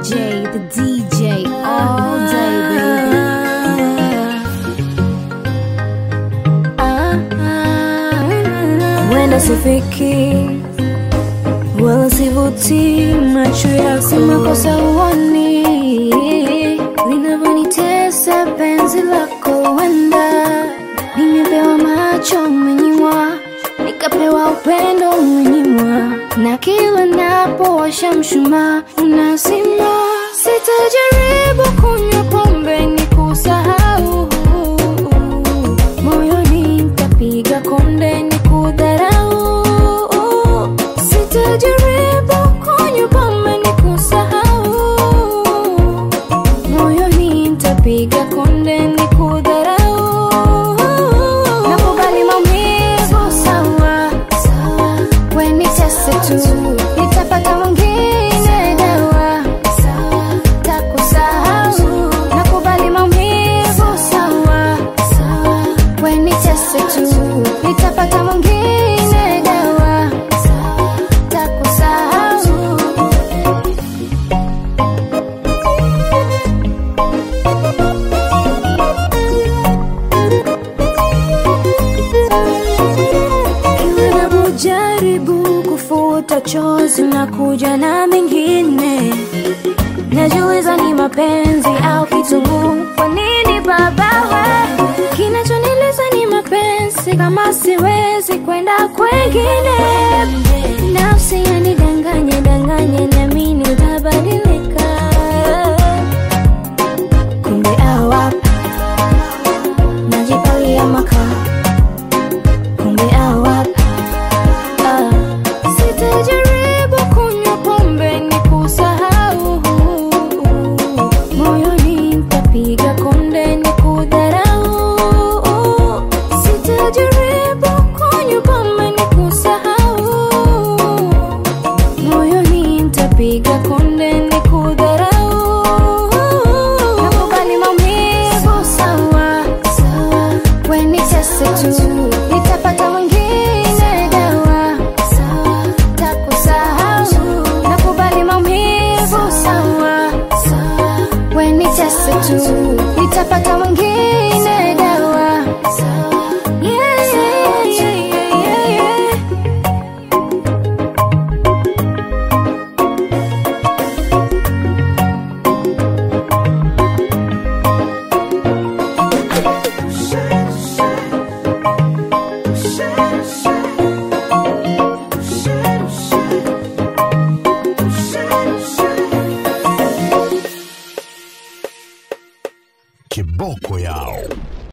DJ, the DJ, all day, baby. Wenda sifiki wala sivuti macho yako, makosa uoni linavyonitesa penzi lako. Wenda nimepewa macho umenyimwa, nikapewa upendo umenyimwa, na kila napowasha mshumaa unazima. Sitajaribu kunywa pombe ni kusahau moyoni nitapiga konde ni kudharau. Sitajaribu kunywa pombe ni kusahau, moyoni nitapiga konde ni kudharau. Nakubali maumivu sawa, we nitese tu, nitapata mwingine dawa takusahau. Nakubali maumivu sawa, we nitese tu, nitapata mwingine dawa takusahau. Kila napojaribu kufuta chozi na kuja na mengine, najiuliza ni mapenzi au kitunguu. Kwa nini baba we? Kinachonileza ni mapenzi, kama siwezi kwenda kwengine. Nafsi yanidanganye danganye, niamini utabadilika, kumbe awa najipalia makaa kumbe awap ah. Sitajaribu kunywa pombe ni kusahau, moyoni nitapiga konde ni kudharau. Sitajaribu kunywa pombe ni kusahau, moyoni nitapiga konde ni kudharau. Nakubali maumivu sawa, we nitese tu, nitapata mwingine dawa takusahau. Nakubali maumivu sawa, we nitese tu, nitapata mwingine dawa Yeah, yeah, yeah, yeah, yeah. Kiboko yao.